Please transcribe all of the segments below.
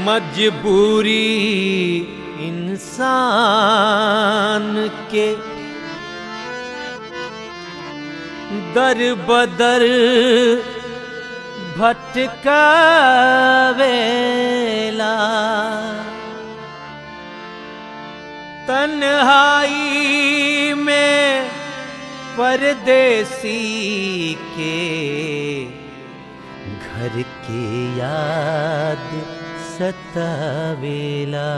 मजबूरी इंसान के दर बदर भटकावेला तन्हाई में परदेसी के घर के याद सतावेला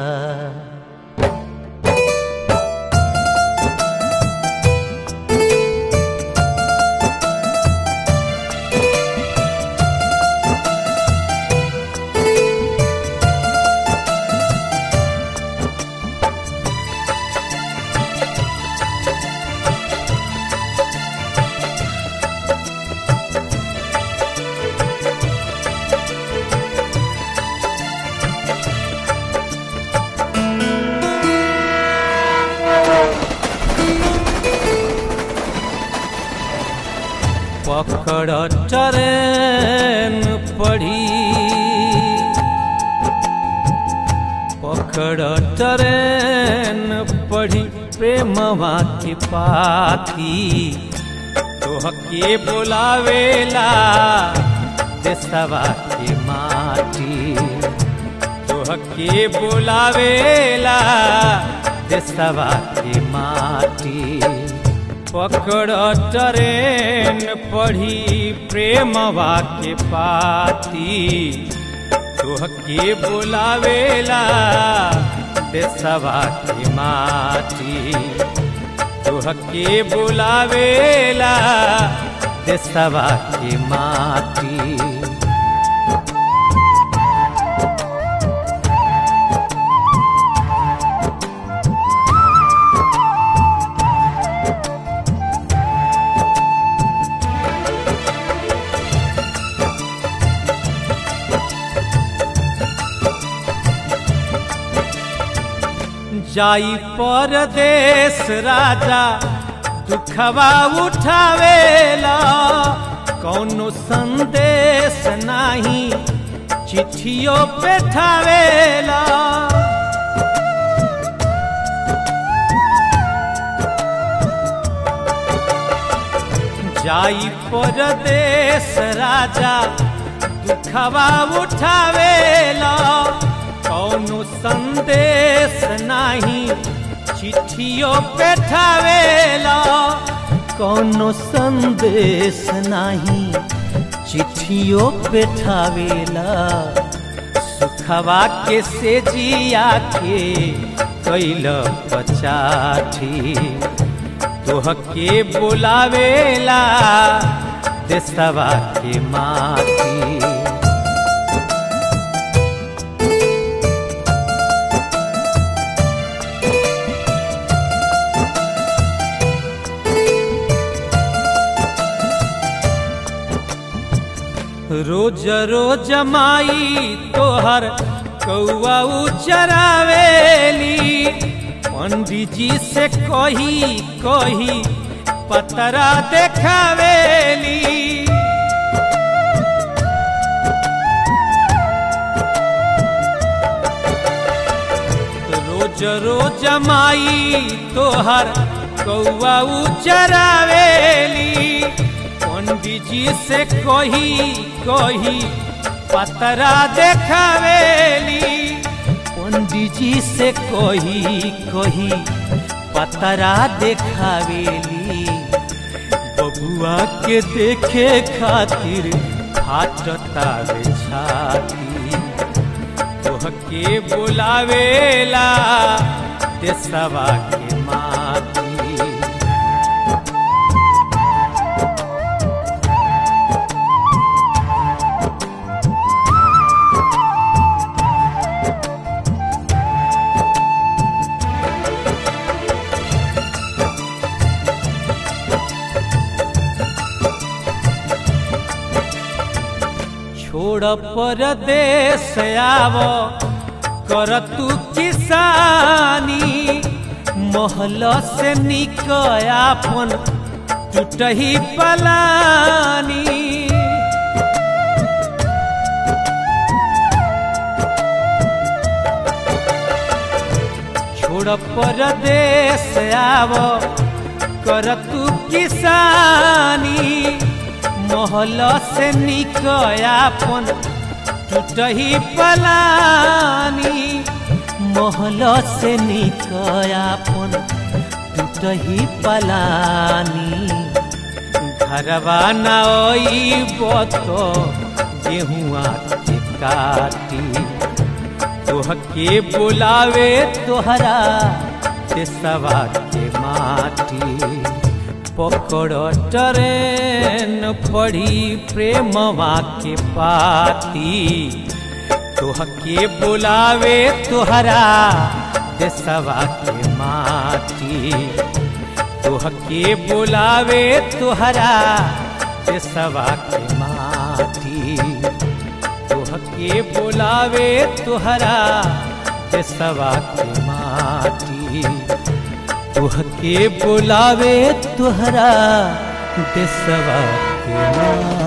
पकड़ ट्रेन पड़ी पकड़ ट्रेन पड़ी प्रेमवा के पाती तोहके बुलावेला देसवा के माटी तोहके बुलावेला देसवा के माटी पकड़ ट्रेन पढ़ी प्रेमवा के पाती तोहके बुलावेला देसवा के माटी तोहके बुलावेला देसवा के माटी जाई परदेश राजा दुखवा उठावेला कौनो संदेश नाही चिट्ठियों पे ठावेला जाई परदेश राजा दुखवा उठावेला कौनो संदेश नाही चिट्ठियों पे ठावेला कौनो संदेश नाही चिट्ठियों पे ठावेला सुखवा के से जिया के कैल पचाठी तोहके बुलावेला देसवा के माटी रोज रोज माई तोहर कौआ चरावेली पंडित जी से कही कही पतरा देखावेली रोज रोज माई तोहर कौआ चरावेली पंडित जी से कही कही पतरा देखावेली पंडित जी से कही कही पतरा देखावेली बबुआ के देखे खातिर फाटता रे छाती तोहके बुलावेला देसवा के माती छोड़ परदेश आव कर तू किसानी महल से निक आपन टूटही पलानी छोड़ परदेश आव कर तू किसानी महल से निकयापन टूटही पलानी महल से निकयापन टूटही पलानी घरवा नई बतो गेहुआ के काटी तोहके बुलावे तोहरा देसवा के माटी पकड़ ट्रेन पड़ी प्रेमवा के पाती तोहके बुलावे तोहरा देसवा के माटी तोहके बुलावे तोहरा देसवा के माटी तोहके बुलावे तोहरा देसवा के माटी तोहके बुलावे तोहरा देसवा के माटी